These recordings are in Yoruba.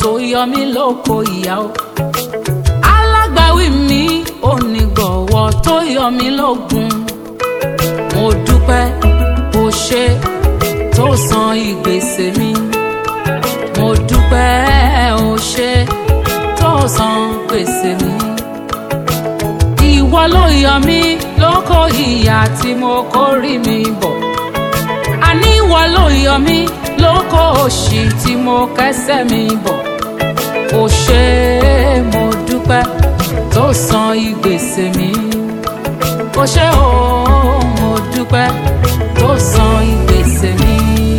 tó yọ mí lóko ìyá o alágbàwí mi onígbọ̀wọ́ tó yọ mí lógun mo dúpẹ́ o ṣe tó san ìgbésẹ̀ mi mo dúpẹ́ o ṣe tó san gbèsè mi ìwọ ló yọ mí lóko ìyà tí mo kórìí mi bọ̀ àní ìwọ ló yọ mí lóko òṣì tí mo kẹ́sẹ̀ mi bọ̀ ó ṣe mo dúpẹ́ tó san ìgbésẹ̀ mi ó ṣe o mo dúpẹ́ tó san ìgbésẹ̀ mi.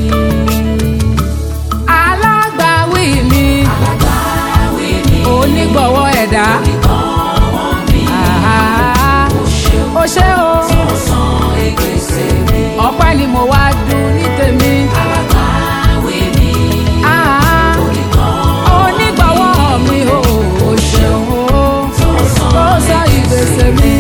alágbàwí mi alágbàwí mi onígbọ̀wọ́ ẹ̀dá onígbọ̀wọ́ mi àhá, ó ṣe ó ṣe o ó san ìgbésẹ̀ mi ọpẹ́ ni mo wá dùn ní tèmi. alágbàwí mi àhá, onígbọ̀wọ́ onígbọ̀wọ́ mi o ò ṣeun o tó san tó sọ ìgbésẹ̀ mi.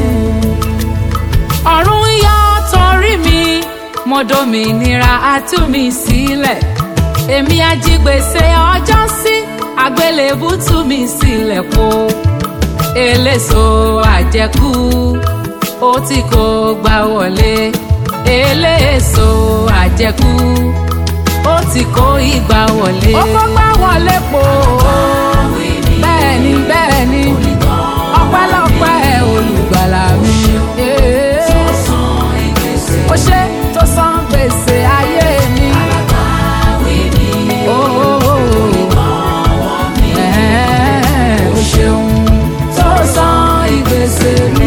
ọ̀run yọ torí mi mo dominira atú mi sílẹ̀ èmi ajígbèsè ọjọ́ sí àgbélébù tú mi sílẹ̀ po eléso àjẹkù ó tí kò gbà wọlé eléso àjẹkù ó ti kó ìgbà wọlé. ó kó gbà wọlé po alágbàwí mi bẹ́ẹ̀ ni bẹ́ẹ̀ ni onígbọ̀wọ́ ọpẹ́lọpẹ́ olùgbàlà mi. tó san ìgbésẹ̀ ó ṣe tó san gbèsè ayé mi. alágbàwí mi Ó, onígbọ̀wọ́ mi ẹ̀ẹ́, ó ṣeun tó san ìgbésè mi.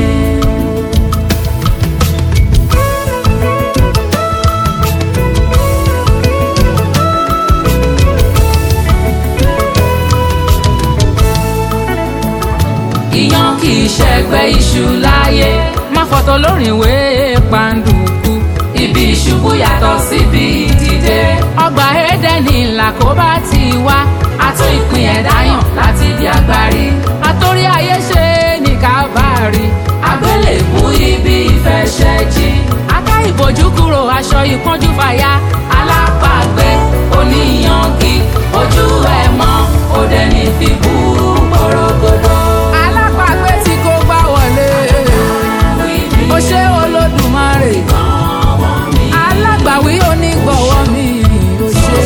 ìyan kì í ṣẹgbẹ́ iṣu láyé má fọ̀tọ̀ lórin ìwé pàǹdùkú ibi ìṣubú yàtọ̀ síbi ìdìde ọgbà édẹ́nì làkóbá ti wá àtún ìpín ẹ̀dá yàn láti di agbárí àtórí ayé ṣe ní kábàárì àgbélébú ibi ìfẹsẹ̀jì aká ìbòjú kúrò aṣọ ìpọ́njú fàya alápàgbé oníyangi ojú ẹ̀ mọ́ òde ní fìbú porogodo. alápàgbé tí kò gbá wọlé ó ṣe olódùmarè alágbàwí onígbọ̀wọ́ mi ó ṣe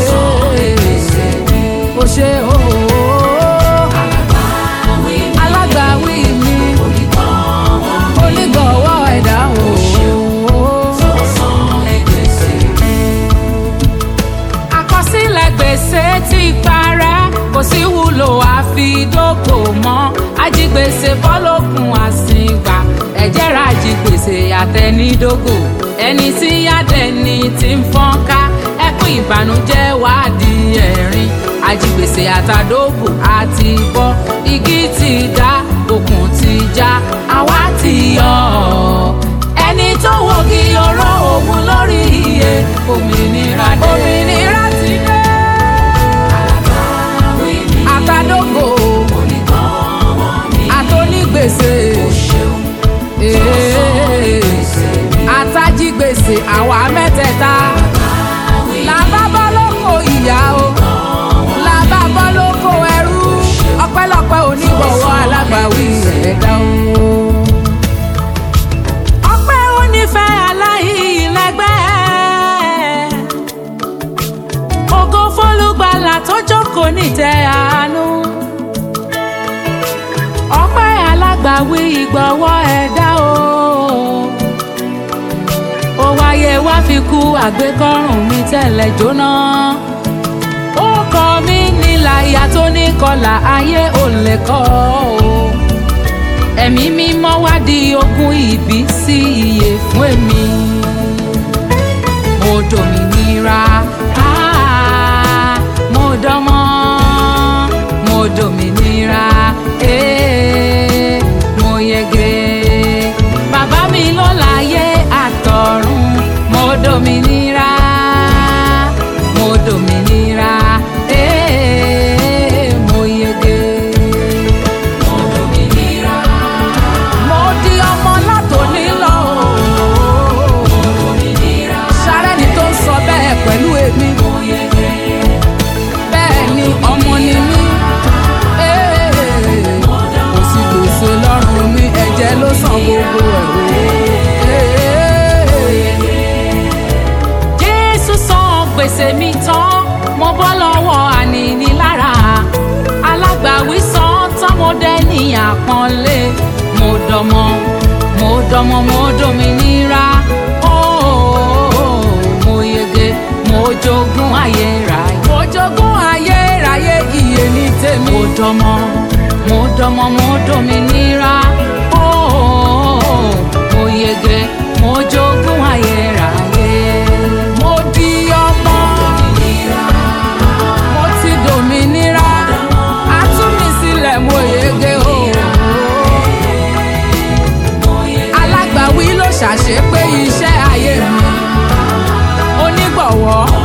ó ṣe ooo alágbàwí mi onígbọ̀wọ́ ẹ̀dá ooo àkọsílẹ̀ gbèsè ti parẹ́ kò sí wúlò àfidókò mọ́ ajigbèsè bọ́lọ́kùn àsìngbà ẹ̀jẹ̀ ra ajigbèsè àtẹnidógò ẹni tí yádẹni ti ń fọ́nká ẹkún ìbànújẹ́ wá di ẹ̀rín ajigbèsè àtàdógò àti bọ́ igi ti dá okùn ti já àwa ti yọ ọ́ ẹni tó wọ́gi ọ̀rọ̀ òun lórí iye òmìnira dé. òmìnira ti dé. àtàdógò àtònígbèsè ee, àtàjígbèsè àwa mẹ́tẹ̀ẹ̀ta làbá bọ́ lóko ìyá o làbá bọ́ lóko ẹrú ọpẹ́lọpẹ́ onígbọ̀wọ́ alágbàwí ẹ̀dá o ọpẹ́ onífẹ́ aláìlẹ́gbẹ́ ògo fólúgbàlà tó jókòó nítẹ́ àánú ọpẹ́ alágbàwí ìgbọ̀wọ́ ẹ̀dá o ó wáyé wá fi kú àgbékọ́rùn mi tẹ́lẹ̀ jóná ó kọ́ mi nílà ìyá tó ní kọlà ayé ò lè kọ́ o ẹ̀mí mímọ́ wá di ogún ìbí sí iye fún èmi. mo dòmìnira ah, mo dánmọ́ mo dòmìnira eh, mo yege. bàbá mi ló láyé àtọ̀run mo dòmìnira mo dòmìnira eh, mo yege. mo dòmìnira mo di ọmọ látòní lọ. sárẹ́ni tó ń sọ bẹ́ẹ̀ pẹ̀lú èmi. bẹ́ẹ̀ ni ọmọ ni mí. dọmọ mo dọmọ mo dominira ooo mo yege mo jogún ayérayé mo jogún ayérayé iye ní tèmi mo dọmọ mo dọmọ mo dominira ooo mo yege mo jogún ayérayé mo di ọmọ mo ti dominira a tú mi sílẹ̀ mo yege ooo alágbàwí ló ṣàṣepé iṣẹ́ ayé mi onígbọ̀wọ́